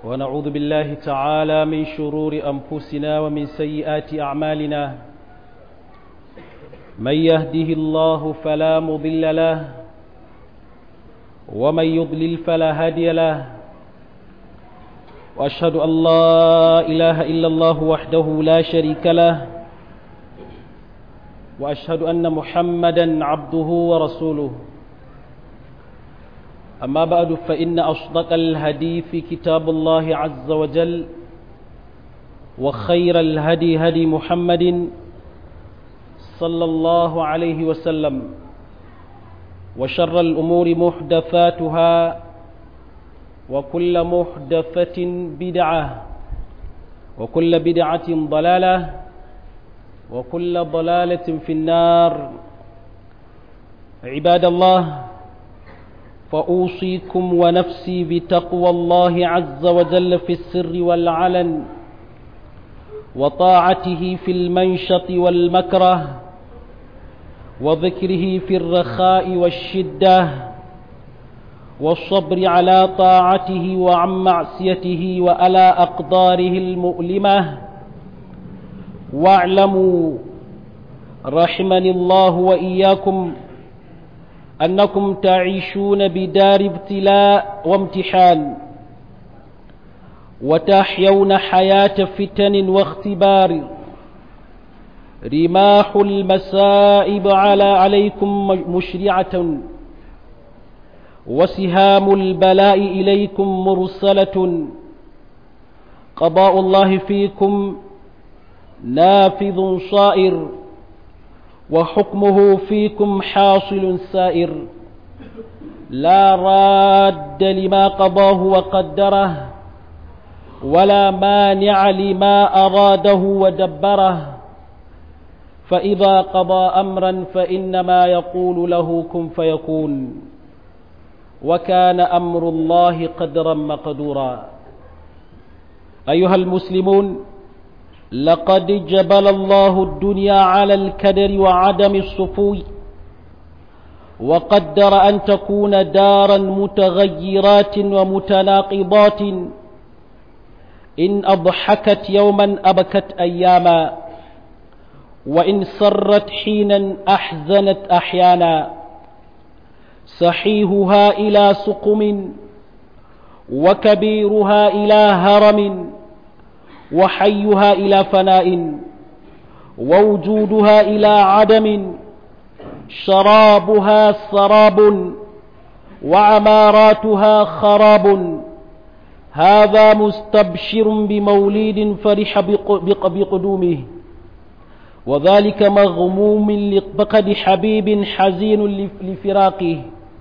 ونعوذ بالله تعالى من شرور أنفسنا ومن سيئات أعمالنا من يهده الله فلا مضل له ومن يضلل فلا هادي له وأشهد أن لا إله إلا الله وحده لا شريك له وأشهد أن محمدا عبده ورسوله أما بعد فإن أصدق الهدي كتاب الله عز وجل وخير الهدي هدي محمد صلى الله عليه وسلم وشر الأمور محدثاتها وكل محدثة بدعة وكل بدعة ضلالة وكل ضلالة في النار عباد الله فأوصيكم ونفسي بتقوى الله عز وجل في السر والعلن وطاعته في المنشط والمكره وذكره في الرخاء والشدة والصبر على طاعته وعن معصيته وعلى أقداره المؤلمة واعلموا رحمني الله وإياكم أنكم تعيشون بدار ابتلاء وامتحان وتحيون حياة فتن واختبار رماح المسائب على عليكم مشرعة وسهام البلاء إليكم مرسلة قضاء الله فيكم نافذ صائر وحكمه فيكم حاصل سائر لا راد لما قضاه وقدره ولا مانع لما أراده ودبره فإذا قضى أمرا فإنما يقول له كن فيكون وكان أمر الله قدرا مقدورا أيها المسلمون لقد جبل الله الدنيا على الكدر وعدم الصفو وقدر أن تكون دارا متغيرات ومتناقضات إن أضحكت يوما أبكت أياما وإن سرت حينا أحزنت أحيانا صحيحها إلى سقم وكبيرها إلى هرم وحيها إلى فناء ووجودها إلى عدم شرابها سراب وعماراتها خراب هذا مستبشر بموليد فرح بقدومه وذلك مغموم لفقد حبيب حزين لفراقه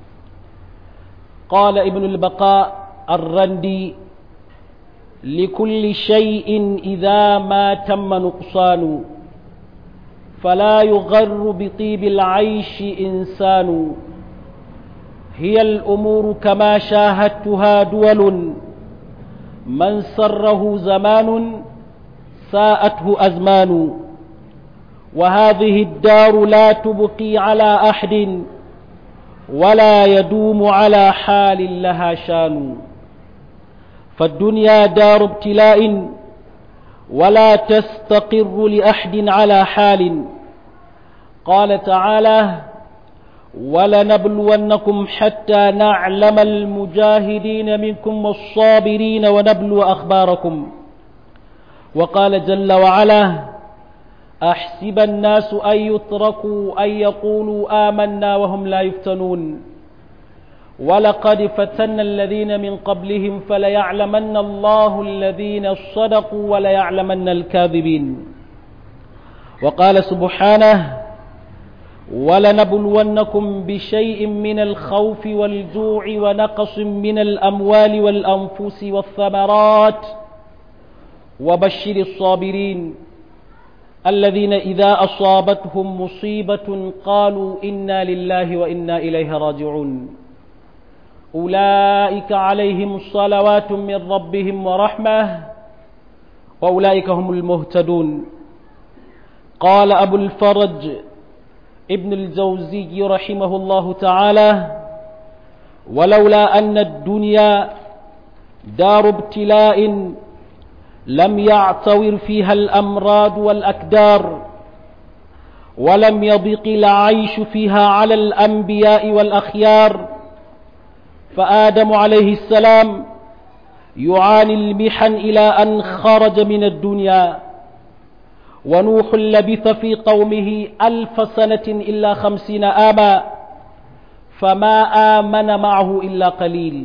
قال ابن البقاء الرندي لكل شيء إذا ما تم نقصان فلا يغر بطيب العيش إنسان هي الأمور كما شاهدتها دول من سره زمان ساءته أزمان وهذه الدار لا تبقي على أحد ولا يدوم على حال لها شان فالدنيا دار ابتلاء ولا تستقر لأحد على حال قال تعالى ولنبلونكم حتى نعلم المجاهدين منكم والصابرين ونبلو أخباركم وقال جل وعلا أحسب الناس أن يتركوا أن يقولوا آمنا وهم لا يفتنون ولقد فتنا الذين من قبلهم فليعلمن الله الذين صدقوا وليعلمن الكاذبين وقال سبحانه ولنبلونكم بشيء من الخوف والجوع ونقص من الأموال والأنفس والثمرات وبشر الصابرين الذين إذا أصابتهم مصيبة قالوا إنا لله وإنا إليه راجعون أولئك عليهم صلوات من ربهم ورحمة وأولئك هم المهتدون قال أبو الفرج ابن الجوزي رحمه الله تعالى ولولا أن الدنيا دار ابتلاء لم يعتور فيها الأمراض والأكدار ولم يضق العيش فيها على الأنبياء والأخيار فآدم عليه السلام يعاني المحن إلى أن خرج من الدنيا ونوح لبث في قومه ألف سنة إلا خمسين آما فما آمن معه إلا قليل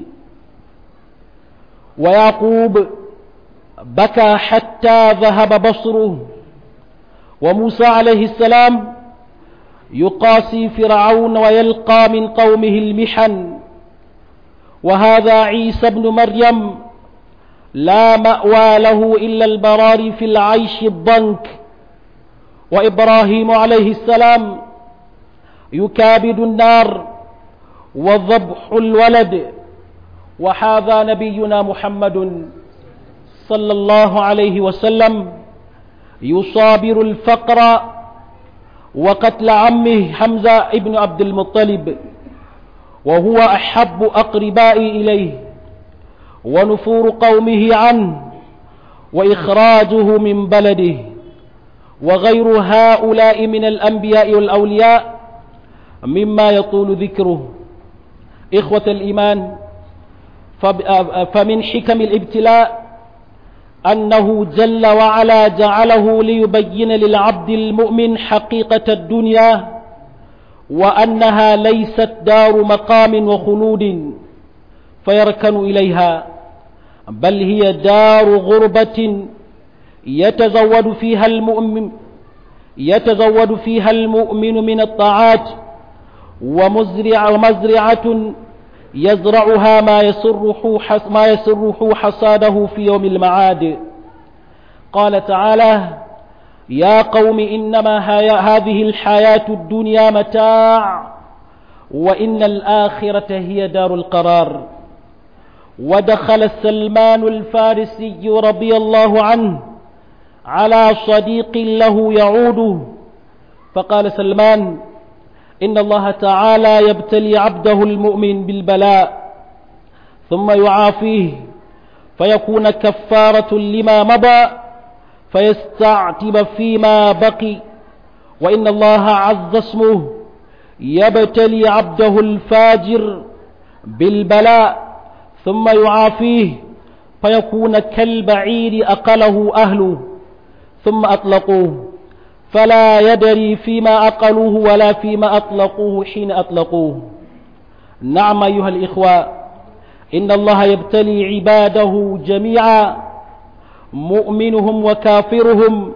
ويعقوب بكى حتى ذهب بصره وموسى عليه السلام يقاسي فرعون ويلقى من قومه المحن وهذا عيسى بن مريم لا مأوى له إلا البرار في العيش الضنك وإبراهيم عليه السلام يكابد النار وذبح الولد وهذا نبينا محمد صلى الله عليه وسلم يصابر الفقر وقتل عمه حمزة ابن عبد المطلب وهو أحب أقربائي إليه ونفور قومه عنه وإخراجه من بلده وغير هؤلاء من الأنبياء والأولياء مما يطول ذكره إخوة الإيمان فمن حكم الابتلاء أنه جل وعلا جعله ليبين للعبد المؤمن حقيقة الدنيا وأنها ليست دار مقام وخلود فيركن إليها بل هي دار غربة يتزود فيها المؤمن يتزود فيها المؤمن من الطاعات ومزرع ومزرعة يزرعها ما يسره ما يسره حصاده في يوم المعاد قال تعالى يا قوم إنما هذه الحياة الدنيا متاع وإن الآخرة هي دار القرار ودخل سلمان الفارسي رضي الله عنه على صديق له يعوده فقال سلمان إن الله تعالى يبتلي عبده المؤمن بالبلاء ثم يعافيه فيكون كفارة لما مضى فيستعتب فيما بقي وإن الله عز اسمه يبتلي عبده الفاجر بالبلاء ثم يعافيه فيكون كالبعير أقله أهله ثم أطلقوه فلا يدري فيما أقلوه ولا فيما أطلقوه حين أطلقوه نعم أيها الإخوة إن الله يبتلي عباده جميعا مؤمنهم وكافرهم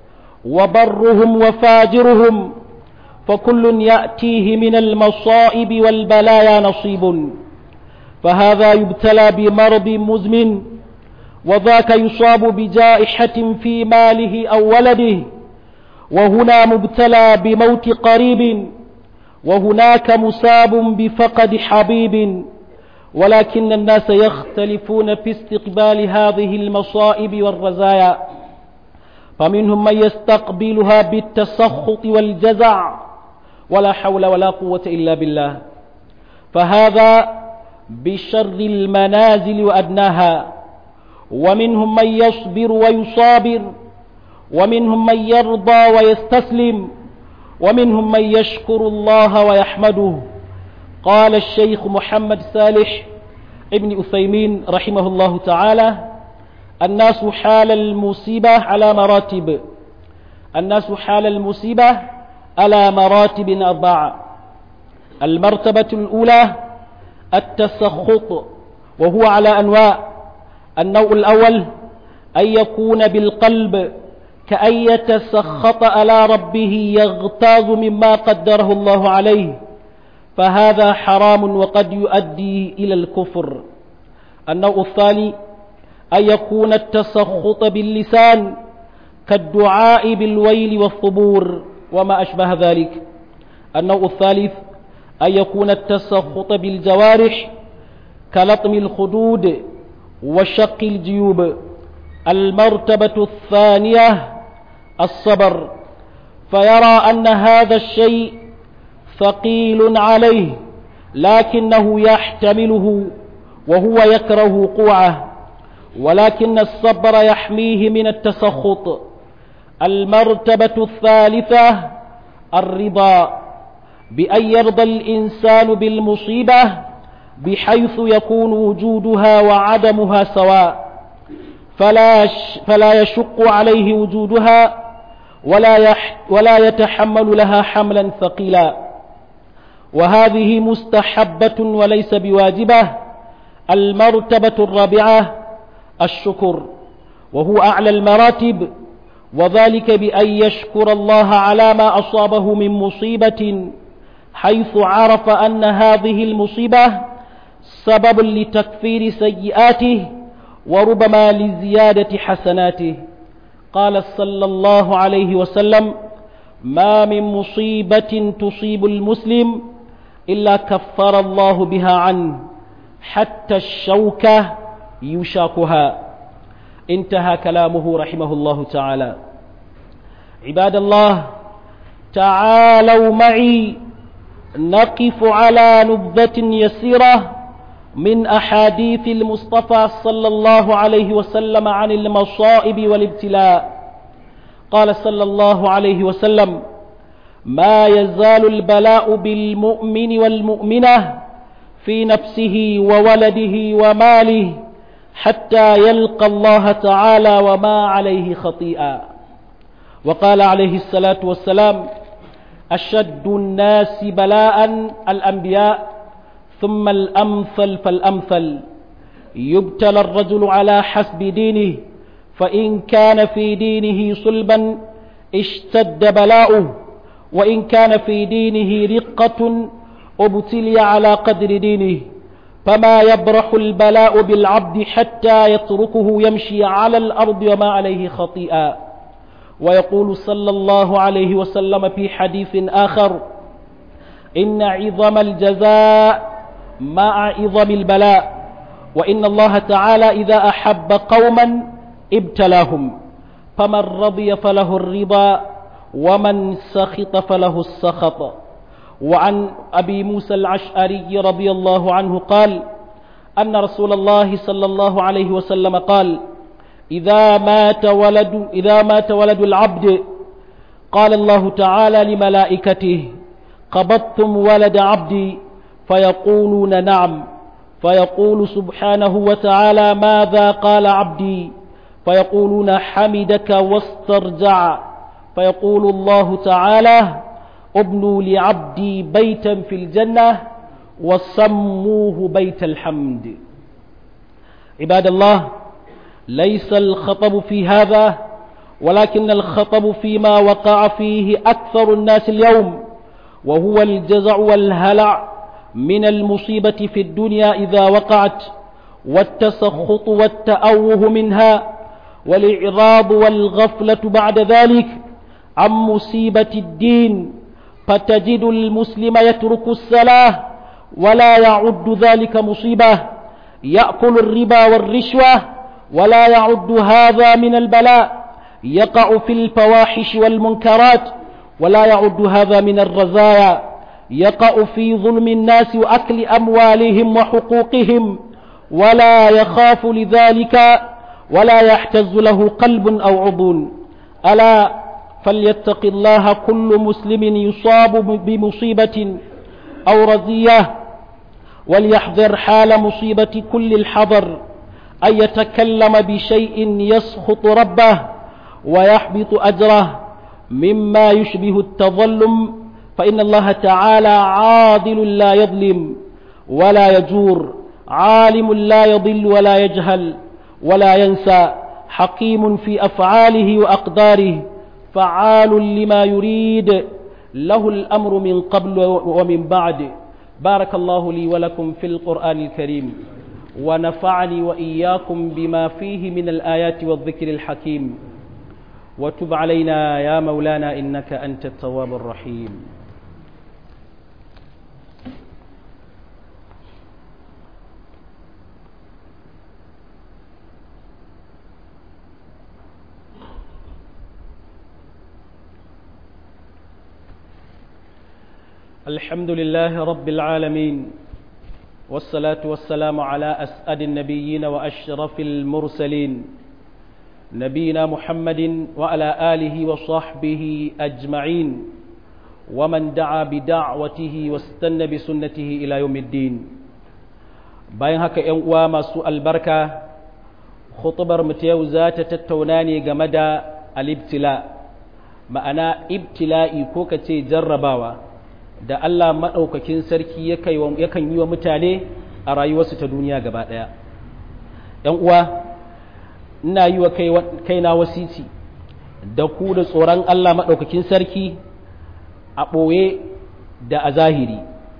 وبرهم وفاجرهم فكل يأتيه من المصائب والبلايا نصيب فهذا يبتلى بمرض مزمن وذاك يصاب بجائحة في ماله أو ولده وهنا مبتلى بموت قريب وهناك مساب بفقد حبيب ولكن الناس يختلفون في استقبال هذه المصائب والرزايا فمنهم من يستقبلها بالتسخط والجزع ولا حول ولا قوة إلا بالله فهذا بشر المنازل وأدناها ومنهم من يصبر ويصابر ومنهم من يرضى ويستسلم ومنهم من يشكر الله ويحمده قال الشيخ محمد صالح ابن أثيمين رحمه الله تعالى الناس حال المصيبة على مراتب الناس حال المصيبة على مراتب أربعة المرتبة الأولى التسخط وهو على أنواع النوع الأول أن يكون بالقلب كأن يتسخط على ربه يغتاظ مما قدره الله عليه فهذا حرام وقد يؤدي إلى الكفر النوع الثاني أن يكون التسخط باللسان كالدعاء بالويل والثبور وما أشبه ذلك النوع الثالث أن يكون التسخط بالجوارح كلطم الخدود وشق الجيوب المرتبة الثانية الصبر فيرى أن هذا الشيء ثقيل عليه لكنه يحتمله وهو يكره وقوعه ولكن الصبر يحميه من التسخط المرتبة الثالثة الرضا بأن يرضى الإنسان بالمصيبة بحيث يكون وجودها وعدمها سواء فلا فلا يشق عليه وجودها ولا يح ولا يتحمل لها حملا ثقيلا وهذه مستحبة وليس بواجبة المرتبة الرابعة الشكر وهو أعلى المراتب وذلك بأن يشكر الله على ما أصابه من مصيبة حيث عرف أن هذه المصيبة سبب لتكفير سيئاته وربما لزيادة حسناته قال صلى الله عليه وسلم ما من مصيبة تصيب المسلم إلا كفر الله بها عنه حتى الشوكة يشاكها انتهى كلامه رحمه الله تعالى عباد الله تعالوا معي نقف على نبذة يسيرة من أحاديث المصطفى صلى الله عليه وسلم عن المصائب والابتلاء قال صلى الله عليه وسلم ما يزال البلاء بالمؤمن والمؤمنة في نفسه وولده وماله حتى يلقى الله تعالى وما عليه خطيئا وقال عليه الصلاة والسلام أشد الناس بلاء الأنبياء ثم الأمثل فالأمثل يبتلى الرجل على حسب دينه فإن كان في دينه صلبا اشتد بلاؤه وإن كان في دينه رقة ابتلي على قدر دينه فما يبرح البلاء بالعبد حتى يتركه يمشي على الأرض وما عليه خطيئا ويقول صلى الله عليه وسلم في حديث آخر إن عظم الجزاء مع عظم البلاء وإن الله تعالى إذا أحب قوما ابتلاهم فمن رضي فله الرضا ومن سخط فله السخط وعن أبي موسى العشعري رضي الله عنه قال أن رسول الله صلى الله عليه وسلم قال إذا مات ولد إذا مات ولد العبد قال الله تعالى لملائكته قبضتم ولد عبدي فيقولون نعم فيقول سبحانه وتعالى ماذا قال عبدي فيقولون حمدك واسترجع فيقول الله تعالى ابنوا لعبدي بيتا في الجنة وسموه بيت الحمد عباد الله ليس الخطب في هذا ولكن الخطب فيما وقع فيه أكثر الناس اليوم وهو الجزع والهلع من المصيبة في الدنيا إذا وقعت والتسخط والتأوه منها والإعراض والغفلة بعد ذلك عن مصيبة الدين فتجد المسلم يترك الصلاة ولا يعد ذلك مصيبة يأكل الربا والرشوة ولا يعد هذا من البلاء يقع في الفواحش والمنكرات ولا يعد هذا من الرزايا يقع في ظلم الناس وأكل أموالهم وحقوقهم ولا يخاف لذلك ولا يحتز له قلب أو عضو ألا فليتق الله كل مسلم يصاب بمصيبة أو رزية وليحذر حال مصيبة كل الحذر أن يتكلم بشيء يسخط ربه ويحبط أجره مما يشبه التظلم فإن الله تعالى عادل لا يظلم ولا يجور عالم لا يضل ولا يجهل ولا ينسى حكيم في أفعاله وأقداره فعال لما يريد له الأمر من قبل ومن بعد بارك الله لي ولكم في القرآن الكريم ونفعني وإياكم بما فيه من الآيات والذكر الحكيم وتب علينا يا مولانا إنك أنت التواب الرحيم الحمد لله رب العالمين والصلاة والسلام على أسعد النبيين وأشرف المرسلين نبينا محمد وعلى آله وصحبه أجمعين ومن دعا بدعوته واستنى بسنته إلى يوم الدين bayan haka ‘yan uwa masu albarka khutubar mu ta yau za ta tattauna ne game da alibtila ma'ana ibtila'i ko ka ce jarrabawa da Allah maɗaukakin sarki yakan yi wa mutane a rayuwarsu ta duniya gaba ɗaya ‘yan uwa ina yi wa kaina wasici da ku da tsoron Allah maɗaukakin sarki a ɓoye da a zahiri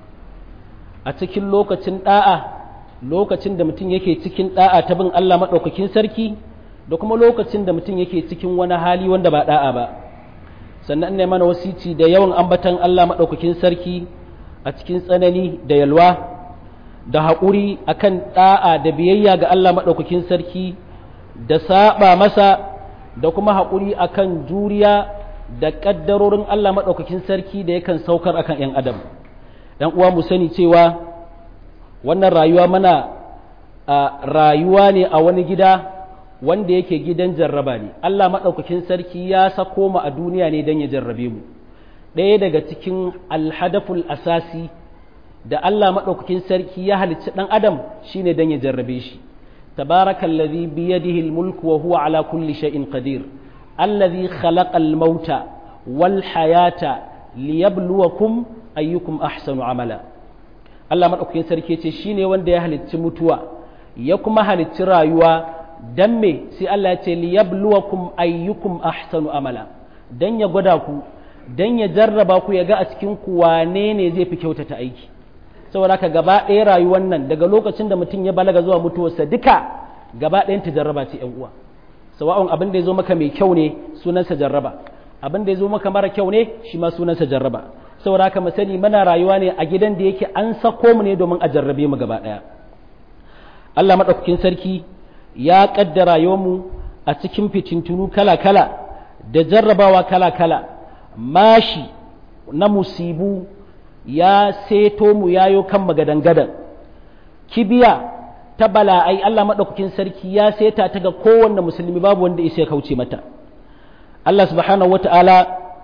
a cikin lokacin ɗa'a lokacin da mutum yake cikin ɗa'a ta bin Allah maɗaukakin sarki da kuma lokacin da mutum yake cikin wani hali wanda ba ɗa'a ba sannan ne mana wasici da yawan ambatan Allah maɗaukakin sarki a cikin tsanani da yalwa da haƙuri akan ɗa'a da biyayya ga Allah maɗaukakin sarki da saba masa da kuma haƙuri akan juriya da ƙaddarorin Allah maɗaukakin sarki da yakan saukar akan ‘yan adam ‘yan uwa mu sani cewa wannan rayuwa mana a rayuwa ne a wani gida wanda yake gidan jarraba ne Allah maɗaukakin sarki ya sako mu a duniya ne don ya jarrabe mu ɗaya daga cikin alhadaful asasi da Allah maɗaukakin sarki ya halicci ɗan adam shine don ya jarrabe shi tabarakallazi biyadihi almulku wa huwa ala kulli shay'in qadir allazi khalaqa almauta wal hayata liyabluwakum ayyukum ahsanu amala Allah maɗaukakin sarki ce shine wanda ya halicci mutuwa ya kuma halicci rayuwa dan me sai Allah ya ce liyabluwakum ayyukum ahsanu amala dan ya gwada ku dan ya jarraba ku ya ga a cikin ku wane ne zai fi kyautata aiki saboda haka gaba ɗaya rayuwar nan daga lokacin da mutum ya balaga zuwa mutuwarsa duka gaba ɗayan ta jarraba ce ƴan uwa sawa'un abin da ya zo maka mai kyau ne sunansa jarraba abin da ya zo maka mara kyau ne shi ma sunansa jarraba saboda haka mu sani muna rayuwa ne a gidan da yake an sako mu ne domin a jarrabe mu gaba ɗaya Allah maɗaukakin sarki ya ƙaddara mu a cikin fitintunu kala-kala da jarrabawa kala-kala mashi na musibu ya seto mu yayo kan magadangadan kibiya ta bala'ai Allah maɗaukakin sarki ya seta ta ga kowanne musulmi babu wanda isa ya kauce mata Allah subhanahu wata'ala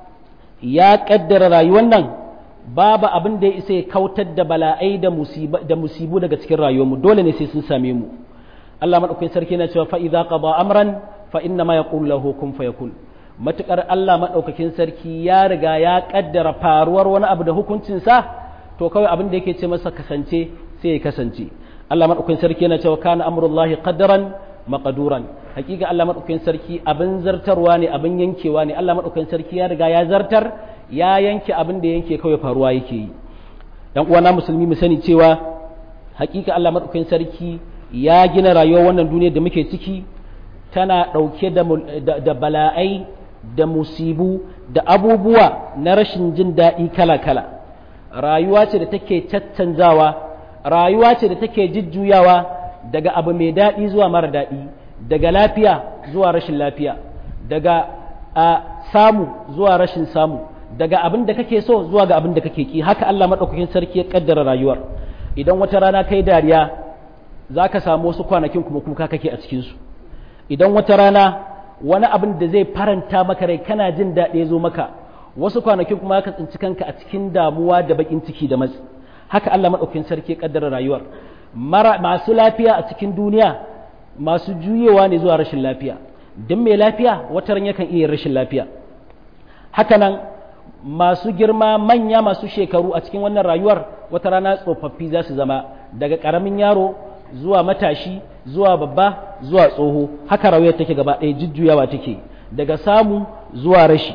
ya ƙaddara rayuwar nan babu abin da ya isa ya kautar da bala'ai da musibu daga cikin rayuwarmu dole ne sai sun same mu Allah maɗaukakin sarki na cewa fa'iza qada amran fa inna ma yaqulu lahu kun fayakun matukar Allah maɗaukakin sarki ya riga ya ƙaddara faruwar wani abu da hukuncinsa to kawai abin da yake ce masa kasance sai ya kasance Allah maɗaukakin sarki yana cewa kana amrullahi qaddaran maqduran hakika Allah maɗaukakin sarki abin zartarwa ne abin yankewa ne Allah maɗaukakin sarki ya riga ya zartar ya yanke abin da yanke kawai faruwa yake yi dan uwana musulmi mu sani cewa hakika Allah maɗaukakin sarki ya gina rayuwar wannan duniyar da muke ciki tana ɗauke da bala'ai da musibu da abubuwa na rashin jin daɗi kala-kala rayuwa ce da take caccanzawa rayuwa ce da take jujjuyawa daga abu mai daɗi zuwa mara daɗi daga lafiya zuwa rashin lafiya daga a samu zuwa rashin samu daga abin da kake so zuwa ga abin da kake ki haka Allah maɗaukakin sarki ya ƙaddara rayuwar idan wata rana kai dariya za ka samu wasu kwanakin kuma kuka kake a cikinsu idan wata rana wani abin da zai faranta maka rai kana jin daɗi zo maka wasu kwanakin kuma ka tsinci kanka a cikin damuwa da baƙin ciki da matsi haka Allah maɗaukin sarki ƙaddara rayuwar masu lafiya a cikin duniya masu juyewa ne zuwa rashin lafiya don mai lafiya wata ran yakan iya rashin lafiya haka nan masu girma manya masu shekaru a cikin wannan rayuwar wata rana tsofaffi za su zama daga ƙaramin yaro zuwa matashi zuwa babba zuwa tsoho haka rayuwar take gaba ɗaya jujjuyawa take daga samu zuwa rashi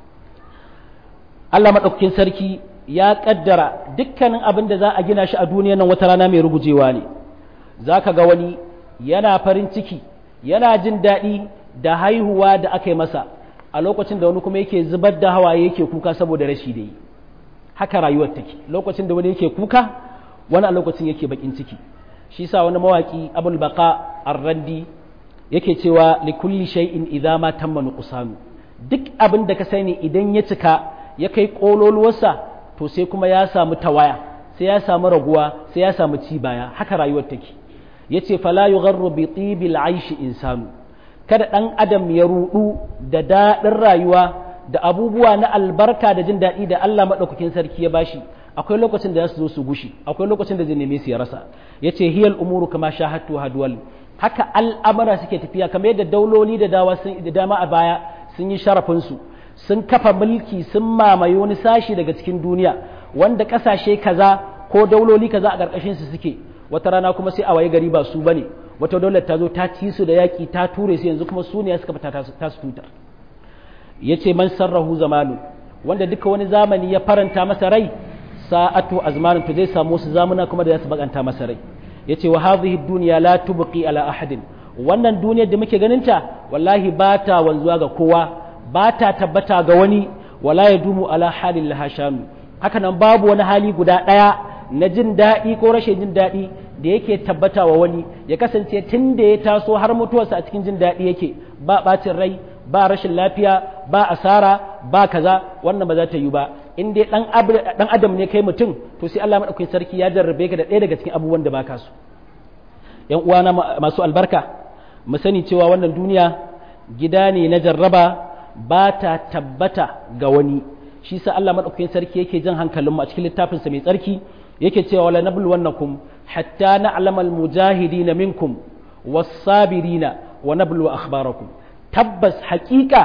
Allah maɗaukakin sarki ya ƙaddara dukkanin abin da za a gina shi a duniya nan wata rana mai rugujewa ne za ka ga wani yana farin ciki yana jin daɗi da haihuwa da aka yi masa a lokacin da wani kuma yake zubar da hawaye yake kuka saboda rashi da yi haka rayuwar take lokacin da wani yake kuka wani a lokacin yake bakin ciki shi sa wani mawaki abul baqa ar-randi yake cewa li kulli shay'in idza ma tamma nuqsanu duk abin da ka sani idan ya cika ya kai kololuwarsa to sai kuma ya samu tawaya sai ya samu raguwa sai ya samu ci baya haka rayuwar take yace fala yugharru bi tibil aishi insanu kada dan adam ya rudu da dadin rayuwa da abubuwa na albarka da jin daɗi da Allah madaukakin sarki ya bashi akwai lokacin da za su zo su gushi akwai lokacin da zai neme su ya rasa yace hiyal umuru kama shahatu hadwal haka al'amara suke tafiya kamar yadda dauloli da dawa sun da dama a baya sun yi sharafin su sun kafa mulki sun mamaye wani sashi daga cikin duniya wanda kasashe kaza ko dauloli kaza a ƙarƙashin su suke wata rana kuma sai a waye gari ba su bane wata daular ta zo ta ci su da yaƙi ta ture su yanzu kuma su ne suka fita ta su tutar yace man sarrahu zamanu wanda duka wani zamani ya faranta masa rai sa'atu azmanin to zai samu wasu zamuna kuma da za su bakanta masa rai yace wa hadhihi dunya la tubqi ala ahadin wannan duniyar da muke ganin ta wallahi ba ta wanzuwa ga kowa ba ta tabbata ga wani wala yadumu ala halin lahashanu haka nan babu wani hali guda daya na jin daɗi ko rashin jin daɗi da yake tabbata wa wani ya kasance tun da ya taso har mutuwarsa a cikin jin daɗi yake ba ɓacin rai ba rashin lafiya ba asara ba kaza wannan ba za ta yi ba in dai dan adam ne kai mutum to sai Allah madaukakin sarki ya jarrabe ka da ɗaya daga cikin abubuwan da baka so yan uwana masu albarka mu sani cewa wannan duniya gida ne na jarraba ba ta tabbata ga wani shi sa Allah madaukakin sarki yake jan hankalinmu a cikin littafinsa mai tsarki yake cewa wala nabluwannakum hatta na'lamal mujahidina minkum was-sabirina wa nablu akhbarakum tabbas haƙiƙa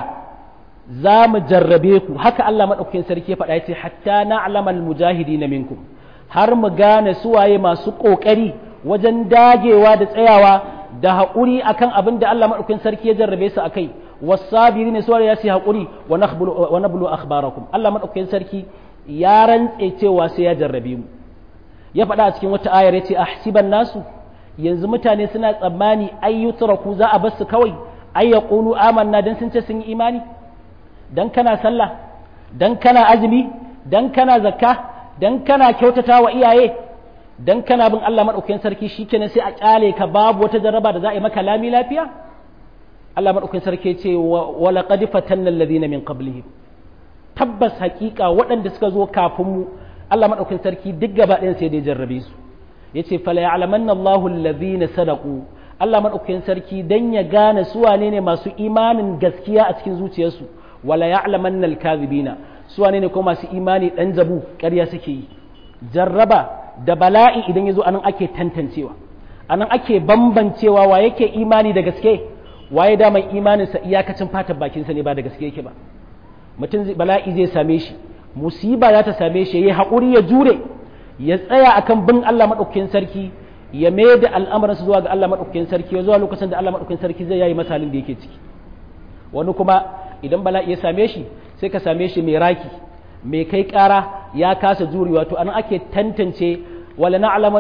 za mu jarrabe ku haka Allah maɗaukakin sarki ya faɗa ya ce hatta na alamal mujahidi na minkum har mu gane suwaye masu ƙoƙari wajen dagewa da tsayawa da haƙuri akan abin da Allah maɗaukakin sarki ya jarrabe su akai wasabiri ne suwaye ya su haƙuri wa nablu akhbarakum Allah maɗaukakin sarki ya rantse cewa sai ya jarrabe mu ya faɗa a cikin wata ayar ya ce ahsiban nasu yanzu mutane suna tsammani ayyutraku za a bar su kawai ay yaqulu amanna dan sun ce sun yi imani dan kana sallah dan kana azumi dan kana zakka dan kana kyautata wa iyaye dan kana bin Allah madaukakin sarki shikenan sai a kyale ka babu wata jarraba da za a yi maka lami lafiya Allah madaukakin sarki ce wa laqad fatanna alladhina min qablihim tabbas hakika waɗanda suka zo kafin mu Allah madaukakin sarki duk gaba ɗayan sai dai jarrabe su yace fala ya'lamanna Allahu alladhina sadaqu Allah madaukakin sarki dan ya gane su wane ne masu imanin gaskiya a cikin zuciyarsu wala ya'lamanna al-kadhibina su wane ne ko masu imani dan zabu ƙarya suke yi jarraba da bala'i idan yazo anan ake tantancewa anan ake bambancewa wa yake imani da gaske waye da mai imanin sa iyakacin fatan bakin sa ne ba da gaske yake ba mutum bala'i zai same shi musiba za ta same shi yayi hakuri ya jure ya tsaya akan bin Allah madaukakin sarki ya mai da al'amuransa zuwa ga Allah madaukakin sarki ya zuwa lokacin da Allah madaukakin sarki zai yayi masalin da yake ciki wani kuma idan bala'i ya same shi sai ka same shi mai raki mai kai ƙara ya kasa juri wato anan ake tantance wala na'laman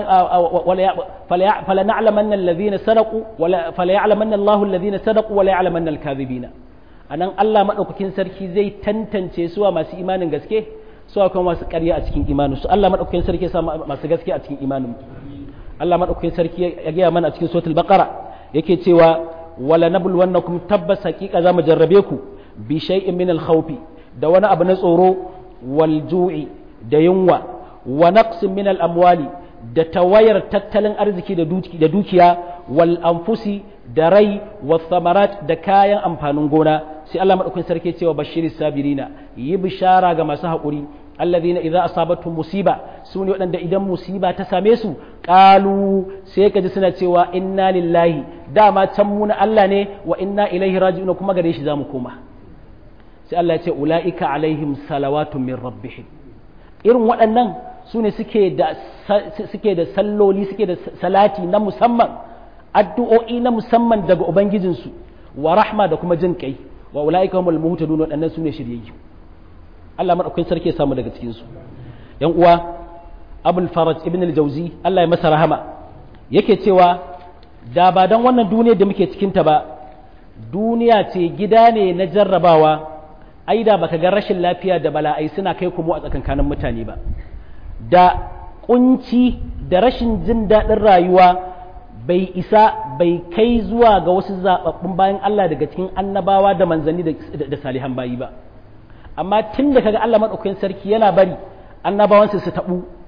fala na'lamanna alladhina sadaqu wala fala ya'lamanna Allahu alladhina sadaqu wala ya'lamanna al-kadhibina anan Allah madaukakin sarki zai tantance suwa masu imanin gaske suwa kuma masu ƙarya a cikin imanin su Allah madaukakin sarki ya sa masu gaske a cikin imanin Allah madaukakin sarki ya gaya mana a cikin suratul baqara yake cewa wala nabluwannakum tabbas haqiqa zamu jarrabe ku bi shay'in min al-khawfi da wani abu na tsoro wal ju'i da yunwa wa naqsin min al-amwali da tawayar tattalin arziki da dukiya wal anfusi da rai wa thamarat da kayan amfanin gona sai Allah madaukakin sarki cewa bashiris sabirina yi bishara ga masu haƙuri alladhina idza asabatuhum musiba su ne waɗanda idan musiba ta same su qalu sai ka ji suna cewa inna lillahi dama can mu na Allah ne wa inna ilaihi raji'un kuma gare shi zamu koma sai Allah ya ce ulaika alaihim salawatun min rabbihim irin waɗannan su ne suke da suke da salloli suke da salati na musamman addu'o'i na musamman daga ubangijinsu wa rahma da kuma jin kai wa ulaika humul muhtadun waɗannan su ne shiryayyu Allah maɗaukakin sarki ya samu daga cikinsu ‘yan uwa abul faraj ibn al-jauzi Allah ya masa rahama yake cewa da ba don wannan duniya da muke cikinta ba duniya ce gida ne na jarrabawa ai da baka ga rashin lafiya da bala'ai suna kai kuma a tsakankanin mutane ba da kunci da rashin jin daɗin rayuwa bai isa bai kai zuwa ga wasu zaɓaɓɓun bayan Allah daga cikin annabawa da manzanni da salihan bayi ba amma tun da kaga Allah maɗaukakin sarki yana bari annabawansu su taɓu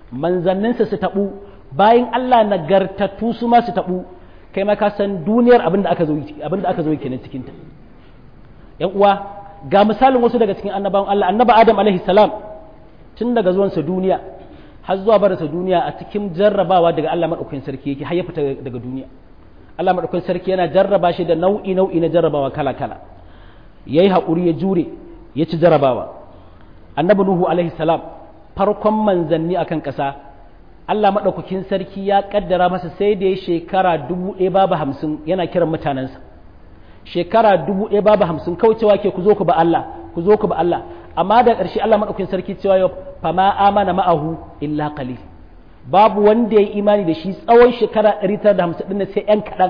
manzanninsa su taɓu bayan Allah nagartattu su ma su taɓu kai ma ka san duniyar abin da aka zo abin da aka zo kenan cikin ta yan uwa ga misalin wasu daga cikin annabawan Allah annaba Adam alaihi salam tun daga zuwansa duniya har zuwa barinsa duniya a cikin jarrabawa daga Allah madaukakin sarki yake har ya fita daga duniya Allah madaukakin sarki yana jarraba shi da nau'i nau'i na jarrabawa kala kala yayi haƙuri ya jure ya ci jarrabawa annabi nuhu alaihi salam farkon manzanni akan ƙasa Allah maɗaukakin sarki ya ƙaddara masa sai da ya shekara dubu ɗaya babu hamsin yana kiran mutanensa shekara dubu ɗaya babu hamsin kawai cewa ke ku zo ku ba Allah ku zo ku ba Allah amma da ƙarshe Allah maɗaukakin sarki cewa yau fama amana ma'ahu illa qalil babu wanda ya yi imani da shi tsawon shekara ɗari tara da hamsin ɗin sai ƴan kaɗan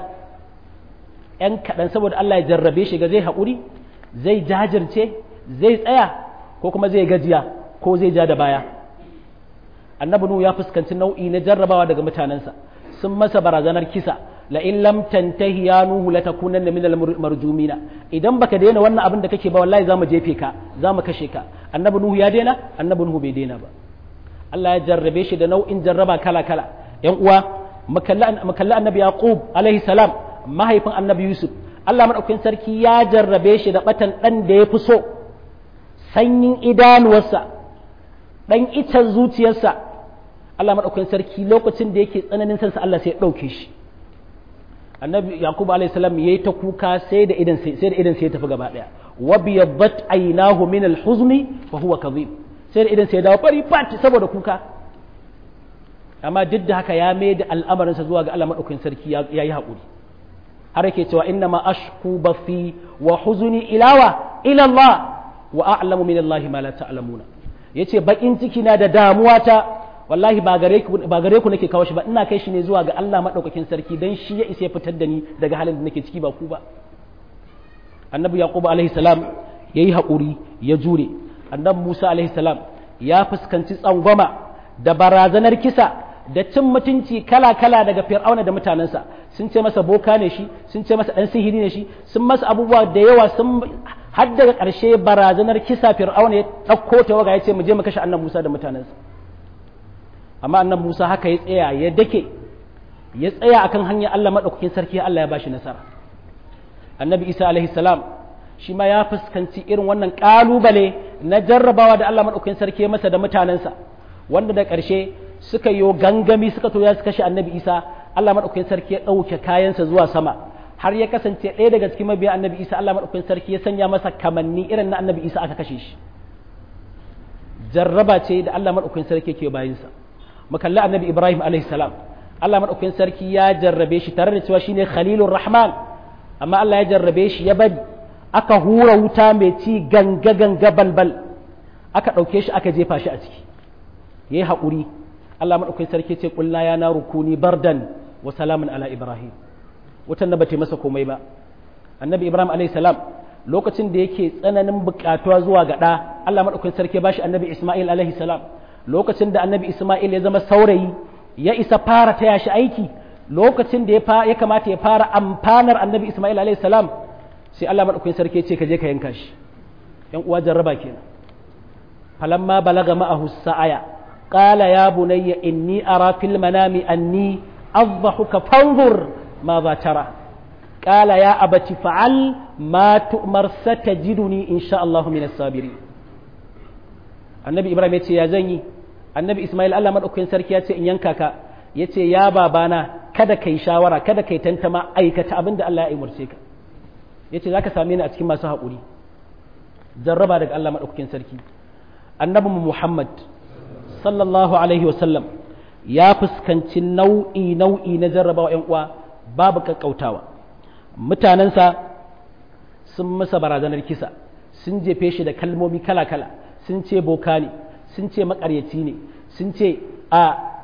ƴan kaɗan saboda Allah ya jarrabe shi ga zai haƙuri zai jajirce zai tsaya ko kuma zai gajiya ko zai ja da baya annabi nuhu ya fuskanci nau'i na jarrabawa daga mutanensa sun masa barazanar kisa la in lam tantahi ya nuhu la takunanna min al marjumina idan baka daina wannan abin da kake ba wallahi zamu jefe ka zamu kashe ka annabi nuhu ya daina annabi nuhu bai daina ba Allah ya jarrabe shi da nau'in jarraba kala kala yan uwa makalla annabi yaqub alaihi salam mahaifin annabi yusuf Allah madaukakin sarki ya jarrabe shi da batan dan da ya fi so sanyin idanuwarsa dan icen zuciyarsa Allah maɗaukakin sarki lokacin da yake tsananin sansa Allah sai ya ɗauke shi annabi yakubu alayhi salam yayi ta kuka sai da idan sai da idan sai ya tafi gaba daya wa biyaddat aynahu min al-huzni fa huwa kadhib sai da idan sai ya dawo fari fat saboda kuka amma duk da haka ya mai da al'amarinsa zuwa ga Allah maɗaukakin sarki ya yi haƙuri har yake cewa inna ma ashku bafi wa huzuni ilawa ila Allah wa a'lamu min Allah ma la ta'lamuna yace bakin ciki na da damuwa ta wallahi ba gare ku ba gare ku nake kawo shi ba ina kai shi ne zuwa ga Allah madaukakin sarki dan shi ya isa ya fitar da ni daga halin da nake ciki ba ku ba annabi yaqub alaihi salam yayi hakuri ya jure annabi musa alaihi salam ya fuskanci tsangwama da barazanar kisa da cin mutunci kala-kala daga fir'auna da mutanensa sun ce masa boka ne shi sun ce masa dan sihiri ne shi sun masa abubuwa da yawa sun har daga ƙarshe barazanar kisa fir'auna ya ɗauko ta waga ya ce mu je mu kashe annan musa da mutanensa amma annan musa haka ya tsaya ya dake ya tsaya akan hanyar allah maɗaukakin sarki allah ya bashi nasara annabi isa alaihi salam shi ma ya fuskanci irin wannan ƙalubale na jarrabawa da allah maɗaukakin sarki ya masa da mutanensa wanda da ƙarshe suka yi gangami suka to ya su kashe annabi isa allah maɗaukakin sarki ya ɗauke kayansa zuwa sama har ya kasance ɗaya daga cikin mabiya annabi isa allah maɗaukakin sarki ya sanya masa kamanni irin na annabi isa aka kashe shi jarraba ce da allah maɗaukakin sarki ke bayansa mu kalli annabi ibrahim alaihi salam allah maɗaukakin sarki ya jarrabe shi tare da cewa shine khalilur rahman amma allah ya jarrabe shi ya bari aka hura wuta mai ci ganga ganga balbal aka ɗauke shi aka jefa shi a ciki yayi haƙuri Allah maɗaukakin sarki ce ƙulla ya na rukuni bardan wa salamun ala Ibrahim wutan da bata masa komai ba annabi Ibrahim alayhi salam lokacin da yake tsananin buƙatuwa zuwa ga ɗa Allah maɗaukakin sarki ba shi annabi Ismail alayhi salam lokacin da annabi Ismail ya zama saurayi ya isa fara taya shi aiki lokacin da ya kamata ya fara amfanar annabi Ismail alayhi salam sai Allah maɗaukakin sarki ce ka je ka yanka shi yan uwa jarraba kenan falamma balaga ma'ahu sa'aya قال يا بني إني أرى في المنام أني أضحك فانظر ماذا ترى قال يا أبت فعل ما تؤمر ستجدني إن شاء الله من الصابرين النبي إبراهيم يتي يا زني النبي إسماعيل الله من أكين سركي يتي إن ينكاك يتي يا بابانا kada kai shawara kada kai tantama aikata abin da Allah ya umarce ka yace zaka same ni a cikin masu haƙuri jarraba daga Allah madaukakin sarki annabi Muhammad sallallahu alaihi wasallam ya fuskanci nau'i nau'i na jarrabawa ‘yan uwa babu kakkautawa mutanensa sun masa barazanar kisa sun jefe shi da kalmomi kala-kala sun ce boka ne sun ce makaryaci ne sun ce a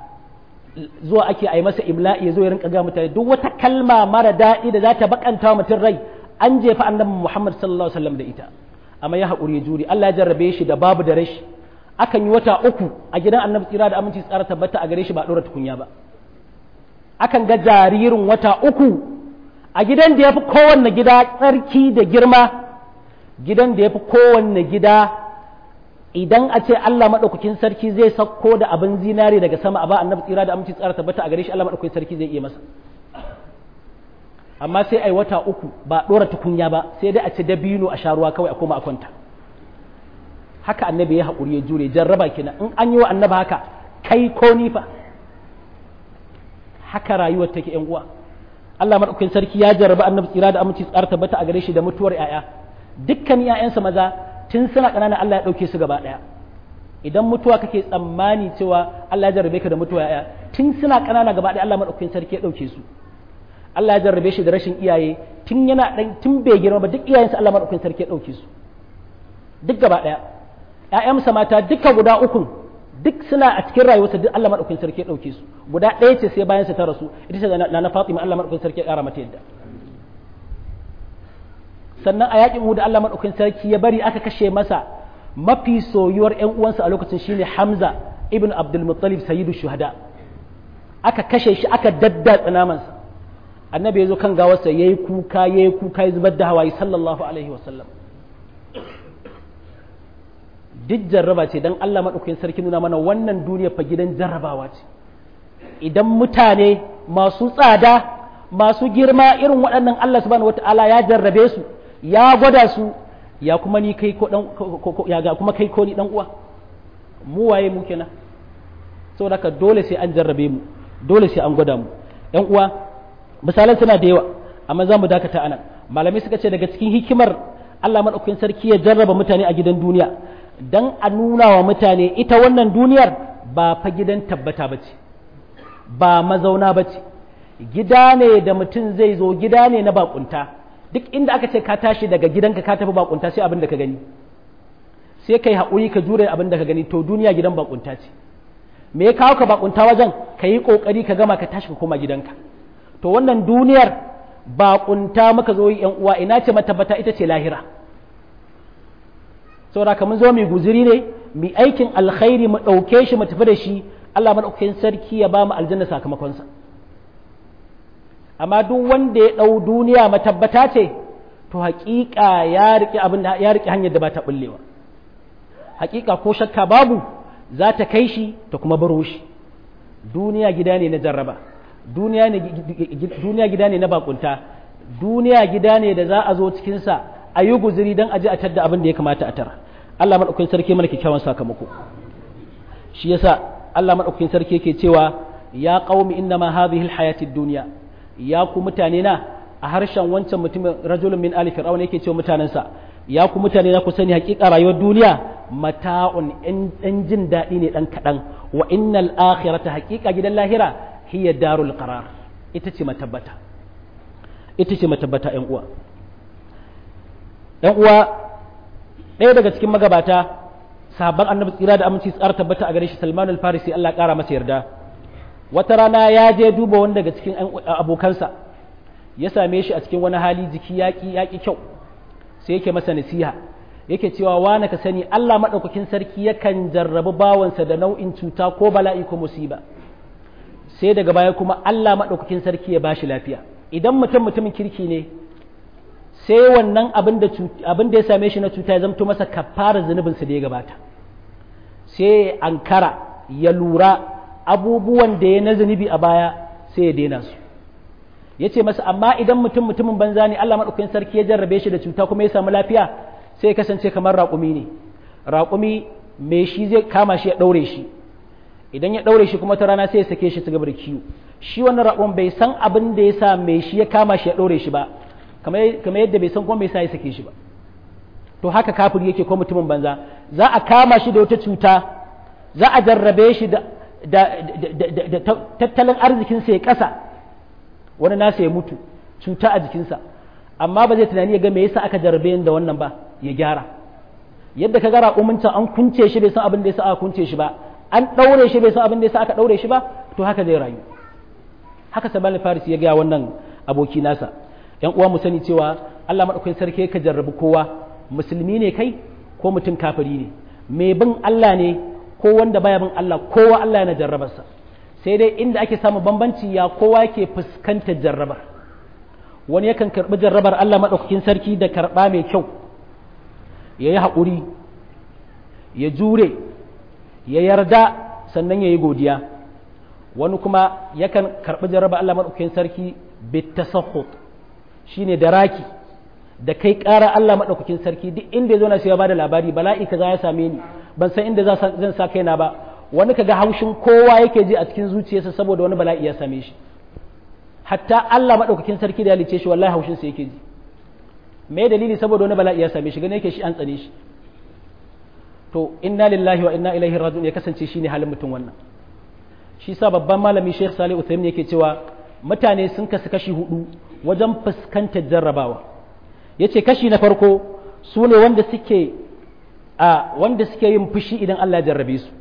zuwa ake a yi masa imla'i ya zo ya rinka ga mutane duk wata kalma mara daɗi da za ta bakanta mutum rai an jefa annabi muhammad sallallahu alaihi wasallam da ita amma ya haƙuri ya juri Allah ya jarrabe shi da babu da rashi akan yi wata uku a gidan annabi tsira da aminci tsara tabbata a gare shi ba ɗora tukunya ba akan ga jaririn wata uku a gidan da ya fi kowanne gida tsarki da girma gidan da ya fi kowanne gida idan a ce Allah maɗaukakin sarki zai sauko da abin zinare daga sama a ba annabi tsira da aminci tsara tabbata a gare shi Allah maɗaukakin sarki zai iya masa amma sai ai wata uku ba ɗora tukunya ba sai dai a ci dabino a sha ruwa kawai a koma a kwanta haka annabi ya haƙuri ya jure jarraba kina in an yi wa annabi haka kai ko ni fa haka rayuwar take yan uwa Allah maɗaukakin sarki ya jarraba annabi tsira da aminci tsara tabbata a gare shi da mutuwar 'ya'ya dukkan 'ya'yansa maza tun suna ƙanana Allah ya ɗauke su gaba ɗaya idan mutuwa kake tsammani cewa Allah ya jarrabe ka da mutuwa ya tun suna ƙanana gaba ɗaya Allah maɗaukakin sarki ya ɗauke su Allah ya jarrabe shi da rashin iyaye tun yana ɗan tun bai girma ba duk iyayensa Allah maɗaukakin sarki ya ɗauke su duk gaba ɗaya ƴaƴansa mata duka guda uku duk suna a cikin rayuwarsa duk Allah maɗaukakin sarki ya ɗauke su guda ɗaya ce sai bayan sa ta rasu ita ce na na Fatima Allah maɗaukakin sarki ya ƙara mata yadda sannan a yakin Uhud Allah madaukakin sarki ya bari aka kashe masa mafi soyuwar ƴan uwansa a lokacin shine Hamza ibn Abdul Muttalib sayyidu shuhada aka kashe shi aka daddatsa namansa annabi ya zo kan gawarsa yayi kuka yayi kuka ya zubar da hawaye sallallahu alaihi wasallam duk jarraba ce dan Allah madaukakin sarki nuna mana wannan duniya fa gidan jarrabawa ce idan mutane masu tsada masu girma irin waɗannan Allah subhanahu wataala ya jarrabe su ya gwada su ya kuma ni kai ko dan ya ga kuma kai ko ni dan uwa mu waye mu kenan saboda haka dole sai an jarrabe mu dole sai an gwada mu yan uwa misalan suna da yawa amma za mu dakata anan malamai suka ce daga cikin hikimar Allah madaukakin sarki ya jarraba mutane a gidan duniya dan a nuna wa mutane ita wannan duniyar ba fa gidan tabbata bace ba mazauna bace gida ne da mutum zai zo gida ne na bakunta duk inda aka ce ka tashi daga gidanka ka tafi bakunta sai abin da ka gani sai kai haƙuri ka jure abin da ka gani to duniya gidan bakunta ce me ya kawo ka bakunta wajen ka yi ƙoƙari ka gama ka tashi ka koma gidanka to wannan duniyar bakunta muka zo yan uwa ina ce matabbata ita ce lahira saboda ka mun zo mu guziri ne mu aikin alkhairi mu ɗauke shi mu tafi da shi Allah madaukakin sarki ya ba mu aljanna sakamakonsa amma duk wanda ya ɗau duniya matabbata ce to haƙiƙa ya riƙe abin ya riƙe hanyar da ba ta bullewa haƙiƙa ko shakka babu za ta kai shi ta kuma baro shi duniya gida ne na jarraba duniya ne duniya gida ne na bakunta duniya gida ne da za a zo cikin sa a yi guzuri don a ji a tadda abin da ya kamata a tara Allah madaukakin sarki mana kyakkyawan sakamako shi yasa Allah madaukakin sarki yake cewa ya qaumi innama hadhihi alhayatid dunya ya ku mutane na a harshen wancan mutumin rajulun min ali fir'aun yake cewa mutanensa ya ku mutane na ku sani hakika rayuwar duniya mata'un in jin daɗi ne ɗan kaɗan wa innal akhirata hakika gidan lahira hiya darul qarar ita ce matabbata ita ce matabbata ƴan uwa ƴan uwa ɗaya daga cikin magabata sahabban annabi tsira da aminci tsara tabbata a gare shi Salman al-Farisi Allah ya ƙara masa yarda wata rana ya je duba wani daga cikin abokansa ya same shi a cikin wani hali jiki yaƙi yaƙi kyau sai yake masa nasiha yake cewa wane ka sani Allah maɗaukakin sarki yakan jarrabi bawansa da nau'in cuta ko bala'i ko musiba sai daga baya kuma Allah maɗaukakin sarki ya bashi lafiya idan mutum mutumin kirki ne sai wannan abin da abin da ya same shi na cuta ya zamto masa kafara zunubinsa da ya gabata sai ankara ya lura abubuwan da ya na zunubi a baya sai ya daina su ya ce masa amma idan mutum mutumin banza ne Allah maɗaukakin sarki ya jarrabe shi da cuta kuma ya samu lafiya sai ya kasance kamar raƙumi ne raƙumi mai shi zai kama shi ya ɗaure shi idan ya ɗaure shi kuma ta rana sai ya sake shi su gaba da kiwo shi wannan raƙon bai san abin da ya sa mai shi ya kama shi ya ɗaure shi ba kamar yadda bai san kuma bai sa ya sake shi ba to haka kafiri yake ko mutumin banza za a kama shi da wata cuta za a jarrabe shi da tattalin arzikinsa ya ƙasa wani nasa ya mutu cuta a jikinsa amma ba zai tunani ya ga me yasa aka jarrabe da wannan ba ya gyara yadda ka gara umunta an kunce shi bai san abin da yasa aka kunce shi ba an ɗaure shi bai san abin da yasa aka ɗaure shi ba to haka zai rayu haka sabal faris ya gaya wannan aboki nasa yan uwa mu sani cewa Allah madaukakin sarki ka jarrabi kowa musulmi ne kai ko mutum kafiri ne mai bin Allah ne ko wanda baya bin Allah kowa Allah yana jarrabarsa sai dai inda ake samu bambanci ya kowa yake fuskantar jarrabar wani yakan karɓi jarrabar Allah maɗaukakin sarki da karɓa mai kyau ya yi haƙuri ya jure ya yarda sannan ya yi godiya wani kuma yakan karɓi jarraba Allah maɗaukakin sarki bitasahhut shine da raki da kai ƙara Allah maɗaukakin sarki duk inda ya zo na sai ya bada labari bala'i kaza ya same ni ban san inda zan sa kaina ba wani kaga haushin kowa yake ji a cikin zuciyarsa saboda wani bala'i ya same shi hatta Allah maɗaukakin sarki da ya lice shi wallahi haushin sa yake ji me dalili saboda wani bala'i ya same shi gane yake shi an tsane shi to inna lillahi wa inna ilaihi raji'un ya kasance shine halin mutum wannan shi sa babban malami Sheikh Salih Uthaymeen yake cewa mutane sun kasu kashi hudu wajen fuskantar jarrabawa yace kashi na farko su ne wanda suke a wanda suke yin fushi idan Allah ya jarrabe su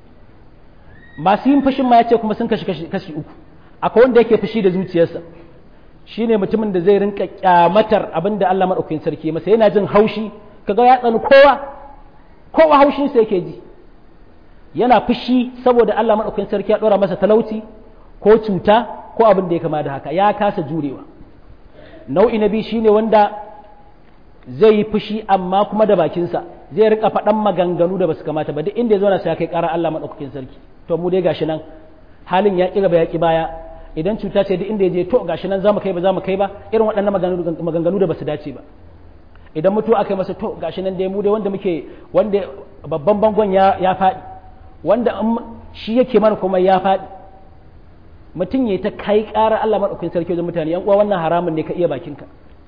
masu yin fushin ma yace kuma sun kashi kashi uku akwai wanda yake fushi da zuciyarsa shine mutumin da zai rinka kyamatar abinda Allah madaukakin sarki masa yana jin haushi kaga ya tsani kowa kowa haushin sa yake ji yana fushi saboda Allah madaukakin sarki ya dora masa talauci ko cuta ko abin da ya kama da haka ya kasa jurewa nau'i na biyu shine wanda zai yi fushi amma kuma da bakinsa zai rika faɗan maganganu da basu kamata ba duk inda ya zo na sai kai ƙara Allah madaukakin sarki to mu dai gashi nan halin ya ƙi gaba ya ƙi baya idan cuta ce duk inda ya je to gashi nan za mu kai ba za mu kai ba irin waɗannan maganganu da basu dace ba idan mutu aka yi masa to gashi nan dai mu dai wanda muke wanda babban bangon ya ya faɗi wanda shi yake mana kuma ya faɗi mutum ya ta kai ƙara Allah maɗaukakin sarki wajen mutane yan uwa wannan haramun ne ka iya bakinka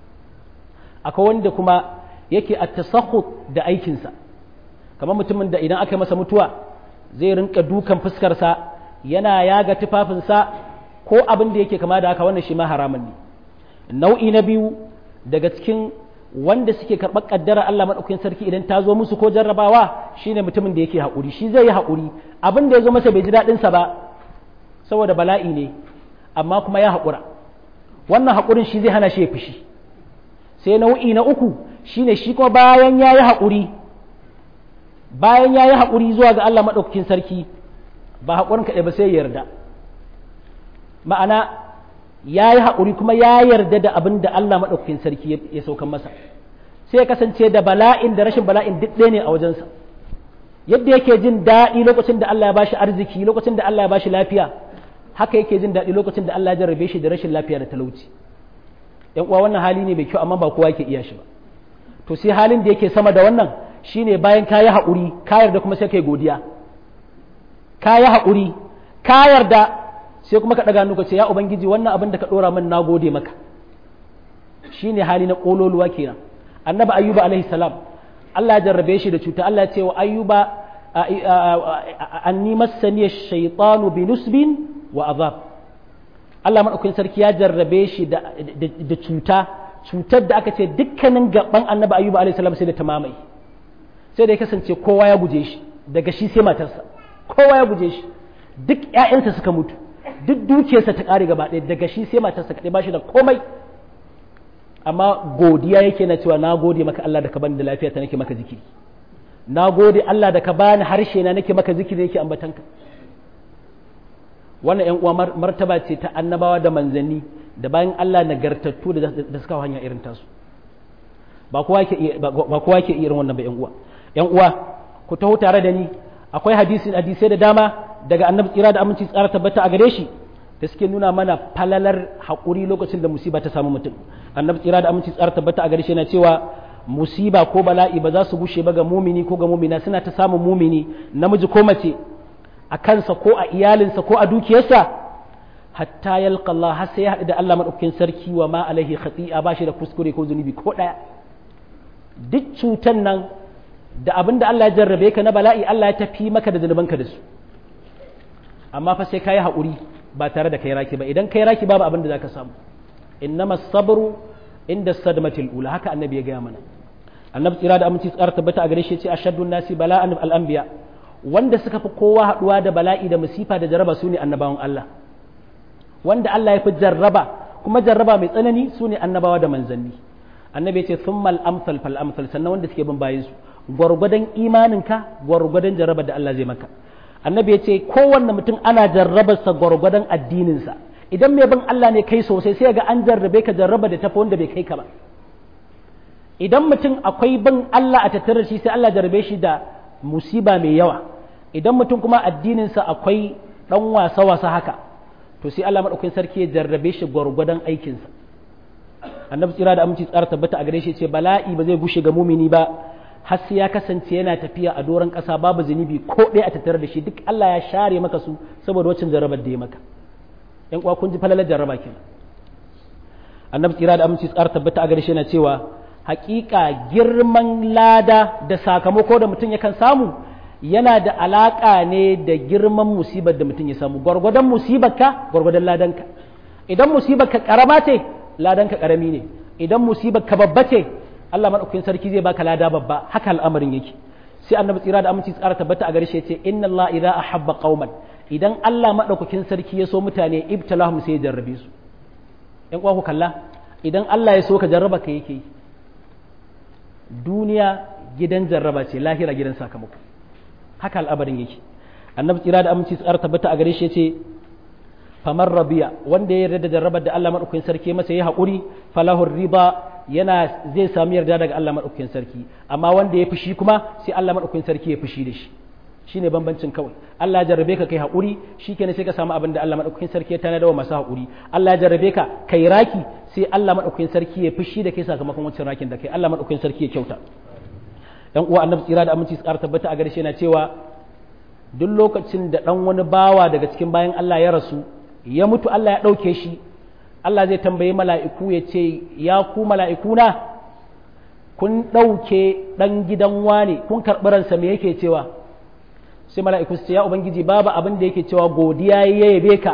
akwai wanda kuma yake a tasahhud da aikinsa kamar mutumin da idan aka yi masa mutuwa zai rinka dukan fuskarsa yana yaga tufafinsa ko abin da yake kama da haka wannan shi ma haramun ne nau'i na biyu daga cikin wanda suke karɓar ƙaddara Allah maɗaukakin sarki idan ta zo musu ko jarrabawa shine mutumin da yake haƙuri shi zai yi haƙuri abin da ya zo masa bai ji daɗinsa ba saboda bala'i ne amma kuma ya haƙura wannan haƙurin shi zai hana shi ya fushi sai nau'i na uku shine shi kuma bayan ya yi haƙuri bayan ya yi haƙuri zuwa ga Allah maɗaukakin sarki ba haƙurin kaɗai ba sai ya yarda ma'ana ya yi haƙuri kuma ya yarda da abin da Allah maɗaukakin sarki ya saukan masa sai ya kasance da bala'in da rashin bala'in duk ɗaya ne a wajensa yadda yake jin daɗi lokacin da Allah ya bashi arziki lokacin da Allah ya bashi lafiya haka yake jin daɗi lokacin da Allah ya jarrabe shi da rashin lafiya da talauci yan uwa wannan hali ne mai kyau amma ba kowa yake iya shi ba to sai halin da yake sama da wannan shine bayan ka yi haƙuri ka yarda kuma sai kai godiya ka yi haƙuri ka yarda sai kuma ka ɗaga nuka ce ya ubangiji wannan abin da ka ɗora min na gode maka shine hali na ƙololuwa kenan annabi ayyuba alaihi salam Allah ya jarrabe shi da cuta Allah ya ce wa ayyuba anni massani shaytanu bi nusbin wa azab Allah madaukakin sarki ya jarrabe shi da cuta cutar da aka ce dukkanin gaban annabi ayyuba alaihi salam sai da ta mamaye sai da ya kasance kowa ya guje shi daga shi sai matarsa kowa ya guje shi duk ƴaƴansa suka mutu duk dukiyarsa ta ƙare gaba ɗaya daga shi sai matarsa kaɗai ba shi da komai amma godiya yake na cewa na gode maka Allah da ka bani da lafiya ta nake maka zikiri na gode Allah da ka bani harshe na nake maka zikiri nake ambatanka wannan ƴan uwa martaba ce ta annabawa da manzanni da bayan Allah nagartattu da suka hanya irin tasu ba kowa ke ba kowa ke irin wannan ba ƴan uwa ƴan uwa ku taho tare da ni akwai hadisi hadisai da dama daga annabi tsira da aminci tsara tabbata a gare shi da suke nuna mana falalar haƙuri lokacin da musiba ta samu mutum annabi tsira da aminci tsara tabbata a gare shi yana cewa musiba ko bala'i ba za su gushe ba ga mumini ko ga mumina suna ta samun mumini namiji ko mace a kansa ko a iyalinsa ko a dukiyarsa hatta yalqa Allah har sai ya haɗu da Allah madaukakin sarki wa ma alaihi khati'a ba shi da kuskure ko zunubi ko ɗaya duk cutan nan da abin da Allah ya jarrabe ka na bala'i Allah ya tafi maka da zunubanka da su amma fa sai ka yi haƙuri ba tare da kai raki ba idan kai raki babu abin da za ka samu innama sabru inda sadmatil ula haka annabi ya gaya mana annabi tsira da aminci tsara tabbata a gare shi ce ashaddu nasi bala'an al-anbiya wanda suka fi kowa haɗuwa da bala'i da musifa da jarraba su ne annabawan Allah wanda Allah ya fi jarraba kuma jarraba mai tsanani su ne annabawa da manzanni annabi ya ce thumma al-amsal fal amsal sannan wanda suke bin bayan su gwargwadon imaninka gwargwadon jarraba da Allah zai maka annabi ya ce kowanne mutum ana jarrabarsa gwargwadon addininsa idan mai bin Allah ne kai sosai sai ga an jarrabe ka jarraba da tafi wanda bai kai ka ba idan mutum akwai bin Allah a tattare shi sai Allah jarrabe shi da musiba mai yawa idan mutum kuma addininsa akwai ɗan wasa-wasa haka to sai Allah maɗaukakin sarki ya jarrabe shi gwargwadon aikinsa annabi tsira da aminci tsara tabbata a gare shi ce bala'i ba zai gushe ga mumini ba har sai ya kasance yana tafiya a doron ƙasa babu zunubi ko ɗaya a tattare da shi duk Allah ya share maka su saboda wacin jarrabar da ya maka ƴan uwa kun ji falalar jarraba kenan annabi tsira da aminci tsara tabbata a gare shi yana cewa haƙiƙa girman lada da sakamako da mutum yakan samu yana da alaƙa ne da girman musibar da mutum ya samu gwargwadon musibarka gwargwadon ladanka idan musibarka ƙarama ce ladanka ƙarami ne idan musibarka babba ce Allah maɗaukakin sarki zai baka lada babba haka al'amarin yake sai annabi tsira da aminci tsara tabbata a gare shi ce inna Allah idza ahabba qauman idan Allah maɗaukakin sarki ya so mutane ibtalahum sai ya jarrabe su ƴan uwa ku kalla idan Allah ya so ka jarraba ka yake yi duniya gidan jarraba ce lahira gidan sakamako haka al'abarin yake annabi tsira da aminci tsara tabbata a gare shi ce famar rabiya wanda ya yarda da jarrabar da Allah madaukakin sarki masa ya haƙuri falahur riba yana zai samu yarda daga Allah madaukakin sarki amma wanda ya fushi kuma sai Allah madaukakin sarki ya fushi da shi shine bambancin kawai Allah ya jarrabe ka kai haƙuri shikenan sai ka samu abin da Allah madaukakin sarki ya tanada wa masu haƙuri Allah ya jarrabe ka kai raki sai Allah madaukakin sarki ya fushi da kai sakamakon wancan rakin da kai Allah madaukakin sarki ya kyauta dan uwa annabi tsira da aminci tsara tabbata a gare shi yana cewa duk lokacin da dan wani bawa daga cikin bayan Allah ya rasu ya mutu Allah ya ɗauke shi Allah zai tambayi mala'iku ya ce ya ku mala'ikuna kun ɗauke ɗan gidan wane kun karɓi ransa me yake cewa sai mala'iku su ce ya ubangiji babu abin da yake cewa godiya ya yabe ka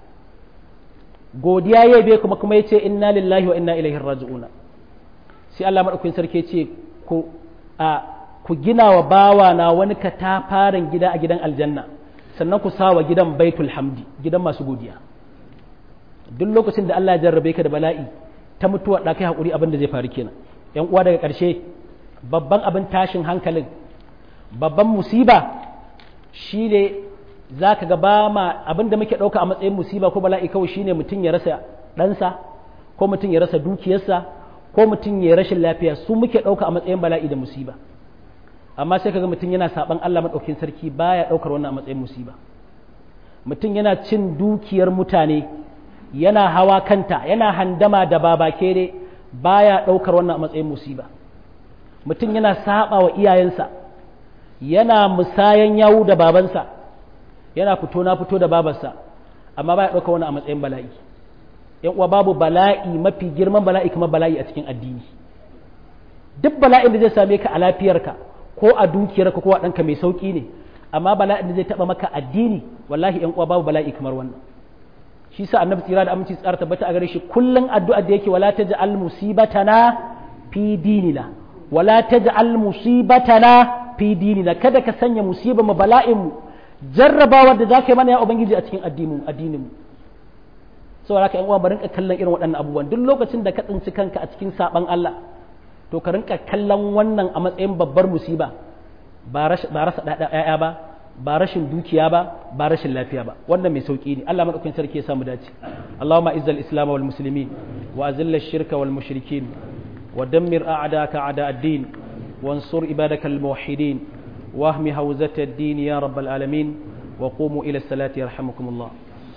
godiya ya yabe kuma kuma ya ce inna lillahi wa inna ilaihi raji'una sai Allah maɗaukakin sarki ce ku a ku gina wa bawa na wani katafaren gida a gidan aljanna sannan ku sa wa gidan baitul hamdi gidan masu godiya duk lokacin da Allah ya jarrabe ka da bala'i ta mutuwa da kai hakuri abin da zai faru kenan yan uwa daga ƙarshe babban abin tashin hankalin babban musiba shine za ka ga ba ma abin da muke ɗauka a matsayin musiba ko bala'i kawai shine mutum ya rasa ɗansa ko mutum ya rasa dukiyarsa ko mutum ya rashin lafiya su muke ɗauka a matsayin bala'i da musiba amma sai kaga mutum yana saban Allah maɗaukin sarki baya ɗaukar wannan a matsayin musiba mutum yana cin dukiyar mutane yana hawa kanta yana handama da babakere baya ɗaukar wannan a matsayin musiba mutum yana saba wa iyayensa yana musayan yawu da babansa yana fito na fito da babarsa amma baya ɗaukar wannan a matsayin bala'i yan uwa babu bala'i mafi girman bala'i kuma bala'i a cikin addini duk bala'in da zai same ka a lafiyarka ko a dukiyarka ko a ɗanka mai sauƙi ne amma bala'in da zai taɓa maka addini wallahi yan uwa babu bala'i kamar wannan shi sa annabi tsira da aminci tsara tabbata a gare shi kullun addu'a da yake wala taj'al musibatana fi dinina wala taj'al musibatana fi dinina kada ka sanya musiba mu bala'in mu jarrabawa da zaka yi mana ya ubangiji a cikin addinin addinin mu saboda haka yan uwa bari ka kallon irin waɗannan abubuwan duk lokacin da ka tsinci kanka a cikin saban Allah to ka rinka kallon wannan a matsayin babbar musiba ba rasa ɗaya ba ba rashin dukiya ba ba rashin lafiya ba wannan mai sauki ne Allah madaukakin sarki ya samu dace Allahumma izzal islam wal muslimin wa azil shirka wal mushrikin wa dammir a'daka a'da ad-din wansur ibadaka al muwahhidin wahmi hawzat ad-din ya rabbal alamin wa qumu ila salati yarhamukumullah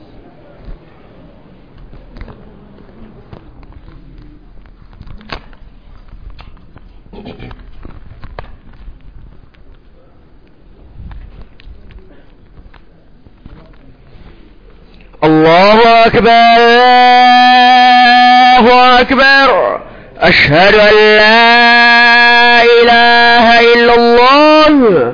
الله أكبر الله أكبر أشهد أن لا إله إلا الله أشهد أن لا إله إلا الله أشهد أن محمدا رسول الله صلى الله عليه وسلم الله أكبر الله أكبر الله أكبر أشهد أن لا إله إلا الله أشهد أن محمدا رسول الله صلى الله عليه وسلم الله أكبر الله أكبر الله أكبر